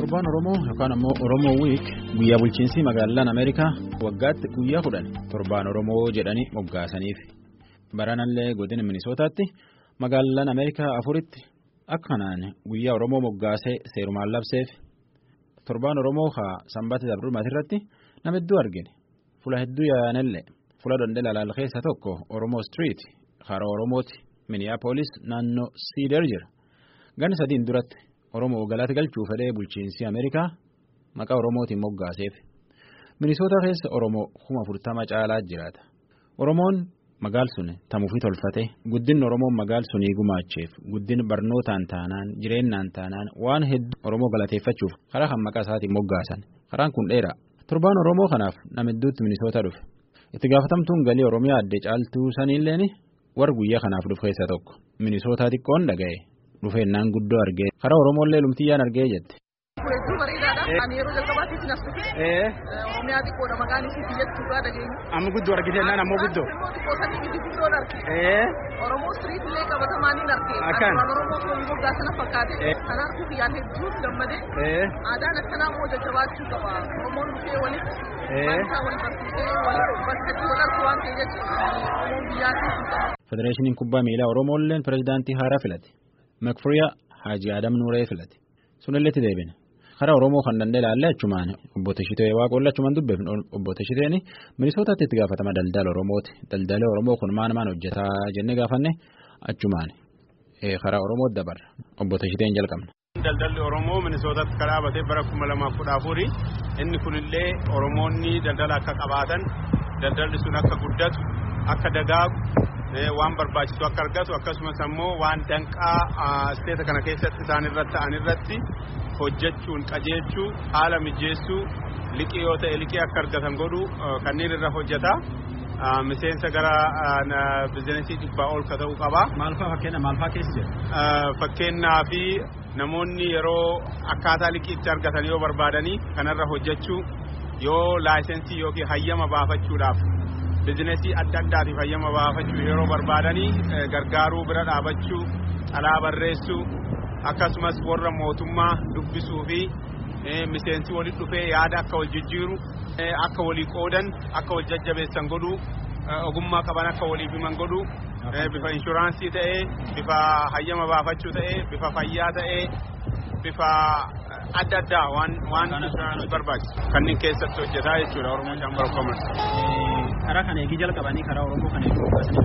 Torbaan Oromoo yookaan ammoo Oromoo Wiik guyyaa bulchiinsi magaalaan Ameerikaa waggaatti guyyaa kudhan torbaan Oromoo jedhanii moggaasaniif. Baranallee godina Minisootaatti magaalaan Ameerikaa afuritti akkanaan guyyaa Oromoo moggaasee seerumaan labseef. Torbaan Oromoo haa sanbata dabrumaati irratti nama hedduu argine. Fula hedduu yaa'anillee fula daldala keessa tokko Oromoo Street hara Oromooti Miniyaapolis naannoo Siider jira. Ganni sadiin duratti Oromoo galata galchuu fedhee bulchiinsi Ameerikaa maqaa Oromootiin moggaaseef. Minisoota keessa Oromoo kuma afurtama caalaa jiraata. Oromoon magaal sun tamuufii tolfate guddinni Oromoon magaal sunii gumaacheef guddin barnootaan taanaan jireenyaan taanaan waan hedduu Oromoo galateeffachuuf karaa kan maqaa isaatiin moggaasan. Karaan kun dheeraa. Torbaan Oromoo kanaaf nama hedduutti Minisoota dhufe. Itti gaafatamtuun galii Oromiyaa addee caaltuu saniilleen warra guyyaa kanaaf dhufe keessa tokko. Minisootaa xiqqoon dhaga'e. Dhufeennaan guddoo argee karaa Oromoolee lumtiyyaan argee jette. Hedduu bareedaadha. Ani yeroo jalqabaatiif nas dhufe. Oromiyaa xiqqoodha maqaan isii biyyattii dhugaa dhageenya. Amma guddoo argiteennaan ammoo guddoo. Immoo xiqqoo sanii miti guddoon arge. Oromoo street illee qabatamaaniin arge. Akkaan. Afaan Oromoo foon goggaa sana fakkaate. Kana arguuf yaan hedduuf gammadee. Aadaan akkanaa immoo jajjabaachuu qaba. Oromoon dhufee walitti. Waan isaa wal barsiisee wal bakkatti wal argu waan ta'e jechuudha. Oromoon biyyaatti qaba. Federeeshiniin kubbaa miilaa Oromoolleen pirezidaantii haaraa filate. Makfuriyaa Haaji Adam Nuuree filate. Sunillee itti deebine. Karaa Oromoo kan danda'e ilaallee achumaan obbo Tashitee Waaqolla achumaan dubbeef obbo Tashiteen Minisootaatti itti gaafatama daldala Oromooti. Daldala Oromoo kun maan maan hojjetaa jennee gaafanne achumaan karaa Oromootti dabarra. Obbo Tashiteen jalqabna. Daldalli Oromoo Minisootaatti kan dhaabatee bara kuma lamaaf kudha afurii inni kunillee Oromoonni daldala akka qabaatan daldalli sun akka guddatu akka dagaagu waan barbaachisu akka argatu akkasumas ammoo waan danqaa isteeta kana keessatti isaan irratti ta'an irratti hojjechuun qajeelchuu haala mijeessuu liqii yoo ta'e liqii akka argatan godhu kanneen irra hojjeta. Miseensa gara bizinesii dhibbaa ol ka ta'uu qaba. Maal fa'aa fakkeenya maal fa'aa keessa jira? Fakkeenyaa fi namoonni yeroo akkaataa liqii itti argatan yoo barbaadanii kanarra hojjechuu yoo laayisensii yookiin hayyama baafachuudhaaf bizinesii adda addaatiif hayyama baafachuu yeroo barbaadanii gargaaruu bira dhaabachuu xalaa barreessuu akkasumas warra mootummaa dubbisuu fi miseensi walitti dhufee yaada akka wal jijjiiru akka walii qoodan akka wal jajjabeessan godhuu ogummaa qaban akka waliif himan godhuu bifa inshuraansii ta'ee bifa hayyama baafachuu ta'ee bifa fayyaa ta'ee bifa adda addaa waan waan barbaachisu kanneen keessatti hojjetaa jechuudha Oromoo Chamber of Commerce. Karaa kana eegii jalqabanii karaa Oromoo kana eeguu baasanii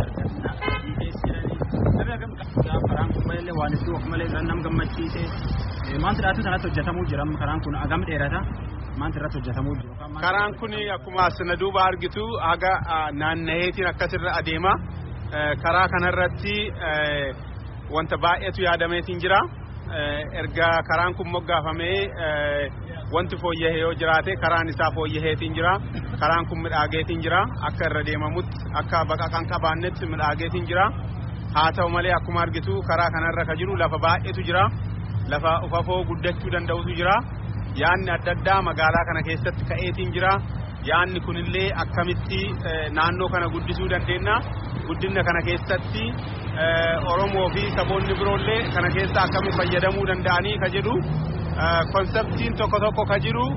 argina. Karaan kun malee waan itti of malee nam gammachiisee maanti dhaatu sanatti hojjetamuu jira karaan kun agam dheerata maanti irratti hojjetamuu jira. Karaan kun akkuma asina duuba argitu haga naannaheetiin akkasirra adeema. Karaa kanarratti wanta baay'eetu yaadameetiin jira. Erga karaan kun moggaafamee wanti fooyyahee yoo jiraate karaan isaa fooyyaheetiin jira. Karaan kun midhaageetiin jira. Akka irra deemamutti akka baqa kan qabaannetti midhaageetiin jira. Haa ta'u malee akkuma argitu karaa kanarra ka jiru lafa baay'eetu jira. Lafa ufafoo guddachuu danda'utu jira. Yaanni adda addaa magaalaa kana keessatti ka'eetiin jira. Yaanni kunillee akkamitti naannoo kana guddisuu dandeenya. Guddina kana keessatti Oromoo fi saboonni biroollee kana keessa akkamitti fayyadamuu danda'anii ka jedhu konseptiin tokko tokko ka jiru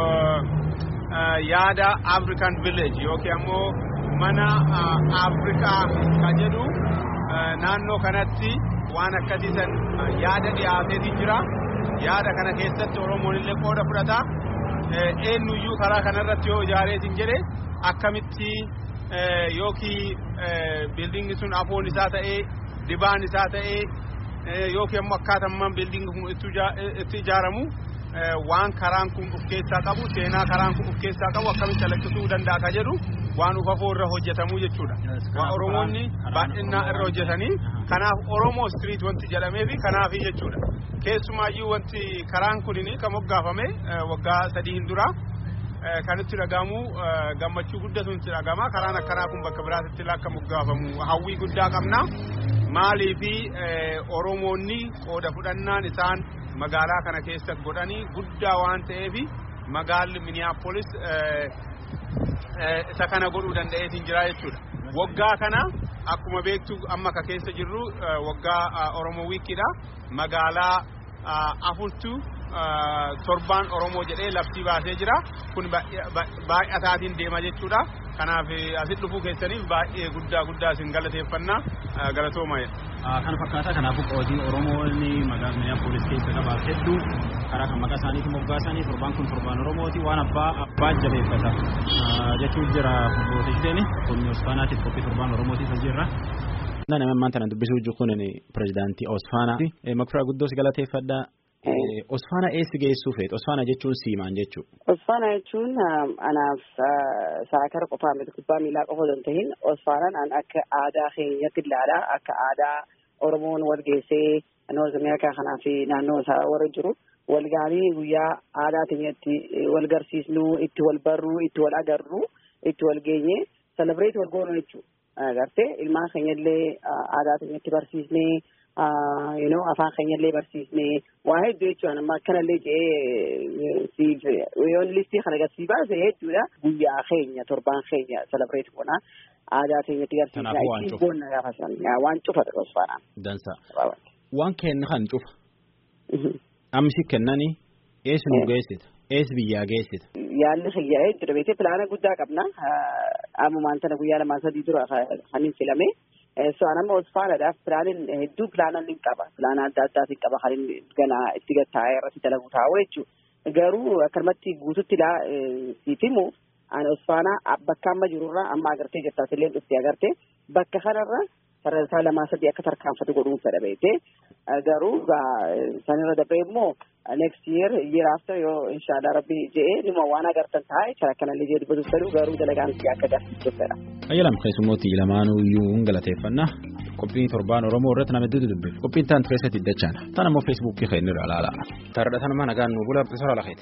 yaada African Village yookiin ammoo mana Afrikaa ka jedhu naannoo kanatti waan akkasiisan yaada dhiyaateetiin jira. Yaada kana keessatti Oromoon illee qooda fudhata. Eenyuyyuu karaa kanarratti yoo ijaareetiin jedhe akkamitti yookiin biildingi sun afoon isaa ta'ee dibaan isaa ta'ee yookiin ammoo akkaataan biildingi kun itti ijaaramu waan karaan kun of keessaa qabu seenaa karaan kun of keessaa qabu akkamitti calaqqisuu danda'a ka jedhu waan ufafoo irra hojjetamuu jechuudha. Waan Oromoonni baay'inaan irra hojjetanii kanaaf Oromoo street wanti jedhamee fi kanaafi jechuudha. Keessumaayyuu wanti karaan kunin kan moggaafame waggaa sadii hin dura. kan itti dhagahamu gammachuu guddatu itti dhagama karaan akkanaa kun bakka biraatti akka moggaafamu hawwii guddaa qabna maalii fi oromoonni qooda fudhannaan isaan magaalaa kana keessa godhanii guddaa waan ta'eef magaalli miniyaapolis isa kana godhuu danda'eetiin jira jechuudha waggaa kana akkuma beektu amma ka keessa jirru waggaa oromoo wiikiidha magaalaa afurtu torbaan Oromoo jedhee labsii baasee jira. Kun baay'ataatiin deema jechuudha. Kanaaf asitti dhufuu keessaniif baay'ee guddaa guddaa isin galateeffannaa galatooma. Kana fakkaata kanaafuu qootiin Oromoonni magaalaa Minneapolis keessa qabaaf hedduu karaa kan maqaa isaaniitiin moggaasanii torbaan kun torbaan Oromooti waan abbaa abbaa jabeeffata jechuun jira fuuldurteesseen qonni Osfaanaatiif qophii torbaan Oromootiif jirra. Nama ammaan tana dubbisuu jiru kun pirezidaantii Osfaanaa. Makfiraa guddoo si galateeffadha. Osfaana eessi geessuu feetu? Osfaana jechuun siimaan jechuudha. Osfaana jechuun anaaf saakara qofaa miti kubbaa miilaa qofa osoo hin ta'in Osfaanaan an akka aadaa keenyatti ilaala akka aadaa Oromoon wal geessee Noorz Ameerikaa kanaa fi naannoo isaa warra jiru wal gaarii guyyaa aadaa keenyatti wal garsiisnu itti wal barru itti wal agarru itti wal geenye selebireet wal goonu jechuudha. Agartee ilmaan keenyallee aadaa keenyatti barsiisnee. you know afaan keenyallee barsiisnee waa hedduu jechuudha amma akkanallee jedhee siif yoon listii kana agarsiis baase hedduudha guyyaa keenya torbaan keenya celebrate goona aadaa keenyatti garsiisnaa ittiin boonna gaafa san waan cufa osfaanaa. Dansa waan kenna kan cufa. Amsi kennani eessi nu geessita eessi biyyaa geessita. Yaalli xiyyaa'ee jira beekee pilaana guddaa qabna ammumaan tana guyyaa lamaan sadii dura kan hin filame. So anamma Osfaanaadhaaf pilaanin hedduu pilaanan ni qaba. Pilaana adda addaatiin qaba kan inni ganaa itti gattaa'ee irratti dalagu taa'u jechuudha. Garuu akkanumatti guututti ilaa siif himu ani Osfaanaa bakka amma jirurraa amma agartee jirtaas illee dhuftee agartee bakka kanarra sadarkaa lamaa sadii akka tarkaanfatu godhuun fedha beekee garuu sanirra darbee immoo next year year after yoo inshallah rabbi je'ee dhuma waan agartan taa'e kan akkanallee jee dubbatuuf fedhu garuu dalagaan akka agarsiisuuf fedha. Ayyalam keessummooti lamaanuu iyyuu hin galateeffannaa qophiin torbaan Oromoo irratti nama hedduutu dubbifna qophiin taan keessatti dachaan tan ammoo feesbuukii keenya irraa ilaala. Taradha sanuma nagaan nu bula bisoora lakeeti.